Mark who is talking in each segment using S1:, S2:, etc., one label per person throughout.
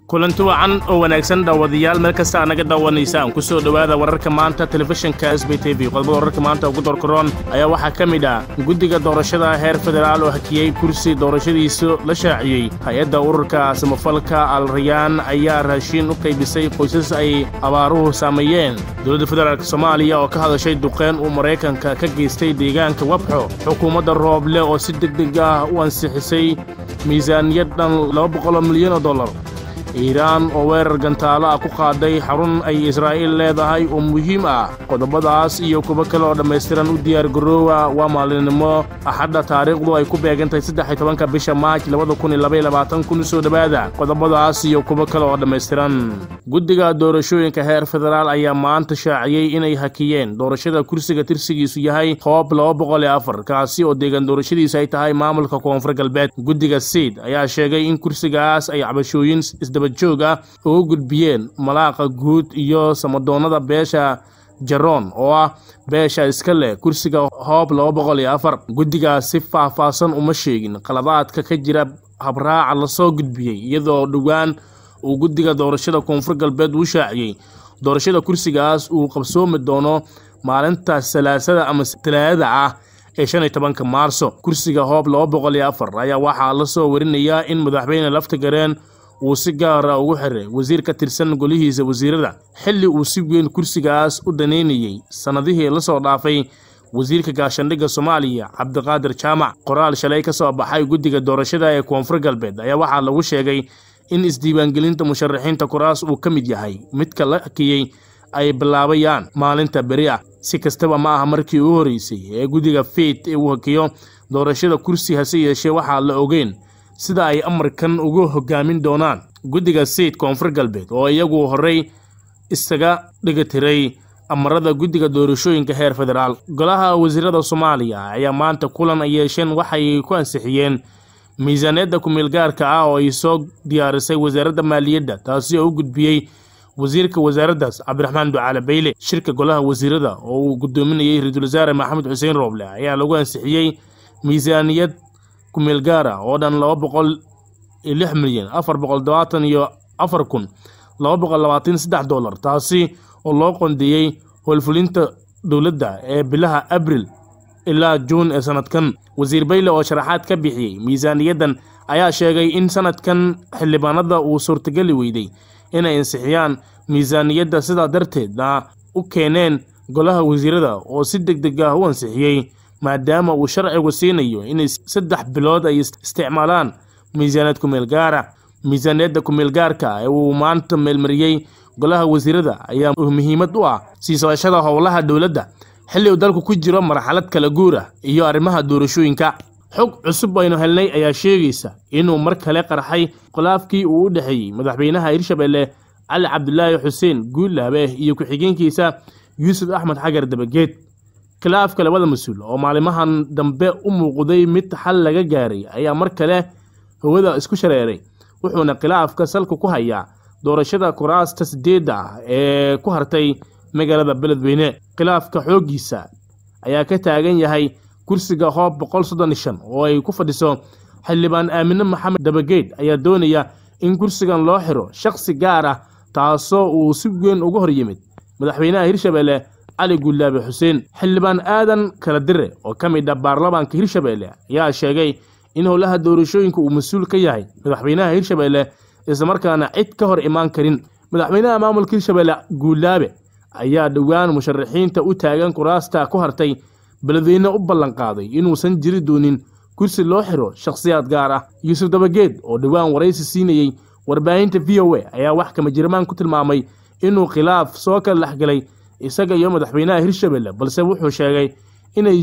S1: kulanti wacan oo wanaagsan daawadayaal meel kasta anaga daawanaysaan ku soo dhowaada wararka maanta telefishinka s b t v qodobada wararka maanta ugu doorkaroon ayaa waxaa ka mid ah guddiga doorashada heer federaal oo hakiyey kursi doorashadiisu la shaaciyey hay-adda ururka samafalka al rayaan ayaa raashiin u qaybisay qoysas ay abaaruhu saameeyeen dowladda federaalk soomaaliya oo ka hadashay duqeen uu maraykanka ka geystay deegaanka wabxo xukuumadda rooble oo si deg deg ah u ansixisay miisaaniyad dhan laba boqoloo milyan oo dollar iiraan oo weerar gantaalo ah ku qaaday xarun ay israa'iil leedahay oo muhiim ah qodobadaas iyo kuwo kale oo dhammaystiran u diyaargaroowa waa maalinimo axadda taariikhdu ay ku beegantahay saddex iyo tobanka bisha maaj labada kun iyo labaiyo labaatan kun soo dhowaada qodobadaas iyo kuwo kale oo dhammaystiran guddiga doorashooyinka heer federaal ayaa maanta shaaciyey inay hakiyeen doorashada kursiga tirsigiisu yahay hoob laba boqol iyo afar kaasi oo deegaan doorashadiisu ay tahay maamulka koonfur galbeed guddiga siid ayaa sheegay in kursigaas ay cabashooyin joog ah uga gudbiyeen malaaqa guud iyo samadoonnada beesha jaroon oo ah beesha iska leh kursiga hoob laba boqol iyo afar guddigaas si faah-faahsan uma sheegin qaladaadka ka jira habraaca lasoo gudbiyey iyadoo dhowaan uu guddiga doorashada koonfur galbeed uu shaaciyey doorashada kursigaas uu qabsoomi doono maalinta salaasada ama talaadada ah ee shan iyo tobanka maarso kursiga hoob laba boqol iyo afar ayaa waxaa lasoo warinayaa in madaxweyne laftagareen uu si gaara ugu xiray wasiir ka tirsan golihiisa wasiirada xilli uu si weyn kursigaas u daneynayey sannadihii la soo dhaafay wasiirka gaashandhigga soomaaliya cabdiqaadir jaamac qoraal shalay ka soo baxay guddiga doorashada ee koonfur galbeed ayaa waxaa lagu sheegay in isdiiwaangelinta musharaxiinta kuraas uu ka mid yahay midka la hakiyey ay bilaabayaan maalinta beri ah si kastaba ma aha markii u horeysay ee guddiga fiid uu hakiyo doorashada kursi hase yeeshee waxaa la ogeyn sida ay amarkan ugu hogaamin doonaan guddiga sayid koonfur galbeed oo iyagu horey isaga dhigatiray amarada guddiga doorashooyinka heer federaal golaha wasiirada soomaaliya ayaa maanta kulan ay yeesheen waxay ku ansixiyeen miisaaniyadda ku-meelgaarka ah oo ay soo diyaarisay wasaaradda maaliyadda taasi oo u gudbiyey wasiirka wasaaraddaas cabdiraxmaan ducaale bayle shirka golaha wasiirada oo uu gudoominayey ra-iisul wasaare maxamed xuseen rooble ayaa lagu ansixiyey miisaaniyad kumeel gaara oo dhan laba boqol iyo lix milyan afar boqol todobaatan iyo afar kun laba boqol labaatan saddex dollar taasi oo loo qondeeyey howlfulinta dowladda ee bilaha abril ilaa juun ee sanadkan wasiir bayle oo sharaxaad ka bixiyey miisaaniyaddan ayaa sheegay in sanadkan xildhibaanada uu suurtageli weyday inay ansixiyaan miisaaniyadda sidaa darteedna u keeneen golaha wasiirada oo si deg deg ah u ansixiyey maadaama uu sharcigu siinayo inay saddex bilood ay isticmaalaan miisaaniyad kumeel gaara miisaaniyadda kumeel gaarka ee uu maanta meelmariyey golaha wasiirada ayaa muhiimad u ah sii socoshada howlaha dowladda xilli uu dalku ku jiro marxalad kala guur ah iyo arrimaha doorashooyinka xog cusub aynu helnay ayaa sheegaysa inuu mar kale qarxay khilaafkii uu u dhexeeyey madaxweynaha hirshabelle cali cabdulaahi xuseen guulaabe iyo ku-xigeenkiisa yuusuf axmed xagar dabageed khilaafka labada mas-uul oo maalimahan dambe u muuqday mid xal laga gaaray ayaa mar kale hawada isku shareeray wuxuuna khilaafka salka ku hayaa doorashada kuraasta sideedda ah ee ku hartay magaalada beledweyne khilaafka xooggiisa ayaa ka taagan yahay kursiga hoob boqol soddon iyo shan oo ay ku fadhiso xildhibaan aamine maxamed dabageed ayaa doonaya in kursigan loo xiro shakhsi gaar ah taasoo uu si weyn uga hor yimid madaxweynaha hirshabelle cali guulaabe xuseen xildhibaan aadan kala dire oo ka mid ah baarlamaanka hirshabelle ayaa sheegay in howlaha doorashooyinka uu mas-uul ka yahay madaxweynaha hirshabelle islamarkaana cid ka hor imaan karin madaxweynaha maamulka hirshabelle guulaabe ayaa dhowaan musharaxiinta u taagan kuraasta ku hartay beledweyne u ballanqaaday inuusan jiri doonin kursi loo xiro shakhsiyaad gaar ah yuusuf dabageed oo dhowaan waraysi siinayey warbaahinta v o a ayaa wax kama jirmaan ku tilmaamay inuu khilaaf soo kala dhexgalay isaga iyo madaxweynaha hirshabelle balse wuxuu sheegay inay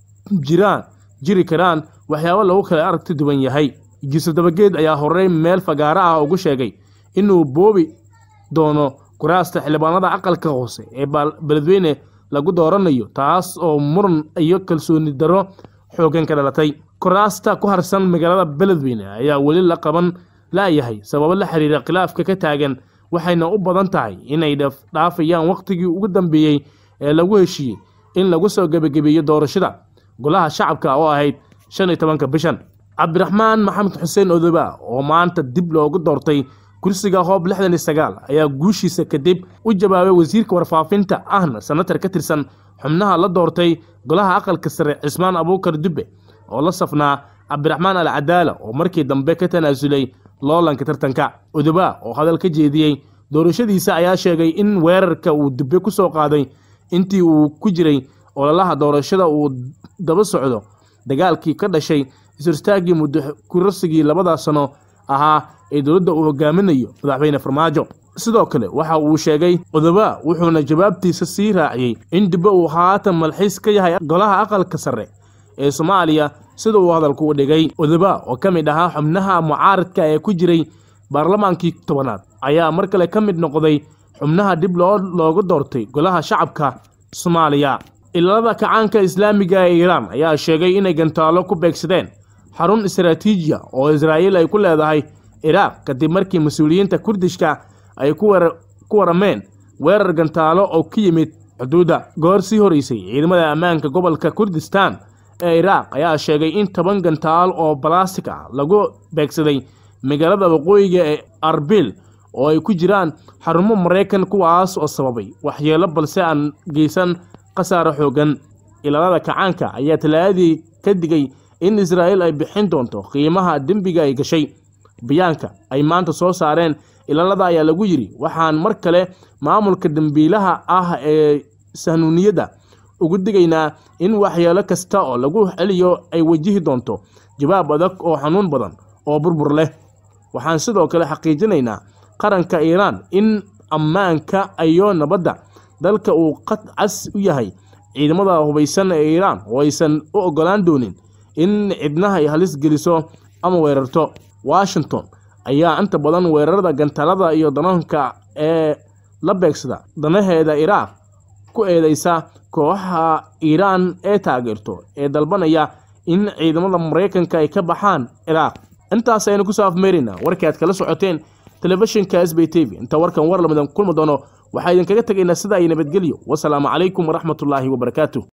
S1: jiraan jiri karaan waxyaabo lagu kala aragti duwan yahay yuusuf dabageed ayaa horey meel fagaaro ah ugu sheegay inuu boobi doono kuraasta xildhibaanada aqalka hoose ee beledweyne lagu dooranayo taas oo muran iyo kalsooni darro xooggan ka dhalatay kuraasta ku harsan magaalada beledweyne ayaa weli la qaban la'yahay sababo la xiriira khilaafka ka taagan waxayna u badan tahay inay dhaafayaan wakhtigii ugu dambeeyey ee lagu heshiiyey in lagu soo gebagabeeyo doorashada golaha shacabka oo ahayd shan iyo tobanka bishan cabdiraxmaan maxamed xuseen odoba oo maanta dib loogu doortay kursiga hoob lixdan iyo sagaal ayaa guushiisa kadib u jawaabay wasiirka warfaafinta ahna senatar ka tirsan xubnaha la doortay golaha aqalka sare cismaan abuukar dubbe oo la safnaa cabdiraxmaan al cadaala oo markii dambe ka tanaasulay loolanka tartanka udubaa oo hadal ka jeediyey doorashadiisa ayaa sheegay in weerarka uu dubbe ku soo qaaday intii uu ku jiray ololaha doorashada uu daba socdo dagaalkii ka dhashay is-horstaaggii muddo kurarsigii labada sano ahaa ee dowladda uu hogaaminayo madaxweyne farmaajo sidoo kale waxa uu sheegay udubaa wuxuuna jawaabtiisa sii raaciyey in dubbe uu haatan malxiis ka yahay golaha aqalka sare ee soomaaliya sida uu hadalku u dhigay udubaa oo ka mid ahaa xubnaha mucaaradka ee ku jiray baarlamaankii tobanaad ayaa mar kale ka mid noqday xubnaha dib loo looga doortay golaha shacabka soomaaliya ilaalada kacaanka islaamiga ee iiraan ayaa sheegay inay gantaalo ku beegsadeen xarun istaraatiijiya oo israa'iil ay ku leedahay iraaq kadib markii mas-uuliyiinta kurdishka ay ku warameen weerar gantaalo oo ka yimid xuduudda goor sii horeysay ciidamada ammaanka gobolka kurdistan ee iraaq ayaa sheegay in toban gantaal oo balastik ah lagu beegsaday magaalada waqooyiga ee arbil oo ay ku jiraan xarumo maraykan kuwaas oo sababay waxyeelo balse aan geysan khasaaro xooggan ilaalada kacaanka ayaa talaadadii ka digay in israa'iil ay bixin doonto qiimaha dembiga ay gashay bayaanka ay maanta soo saareen ilaalada ayaa lagu yidhi waxaan mar kale maamulka dembiilaha ah ee sahnuuniyadda ugu digaynaa in waxyeelo kasta oo lagu celiyo ay wajihi doonto jawaab adag oo xanuun badan oo burbur leh waxaan sidoo kale xaqiijinaynaa qaranka iiraan in ammaanka iyo nabadda dalka uu qad cas u yahay ciidamada hubaysan ee iiraan oo aysan u oggolaan doonin in cidnaha ay halis geliso ama weerarto washington ayaa inta badan weerarada gantalada iyo danaanka ee la beegsada danaheeda iraaq ku eedeysa kooxaha iiraan ee taageerto ee dalbanaya in ciidamada maraykanka ay ka baxaan ciraaq intaas aynu kusoo afmeeraynaa warkii aad kala socoteen telefishinka s b t v inta warkan war lamidan kulmi doono waxaa idinkaga tegaynaa sida ay nabadgelyo wasalaamu calaykum waraxmatullaahi wabarakaatu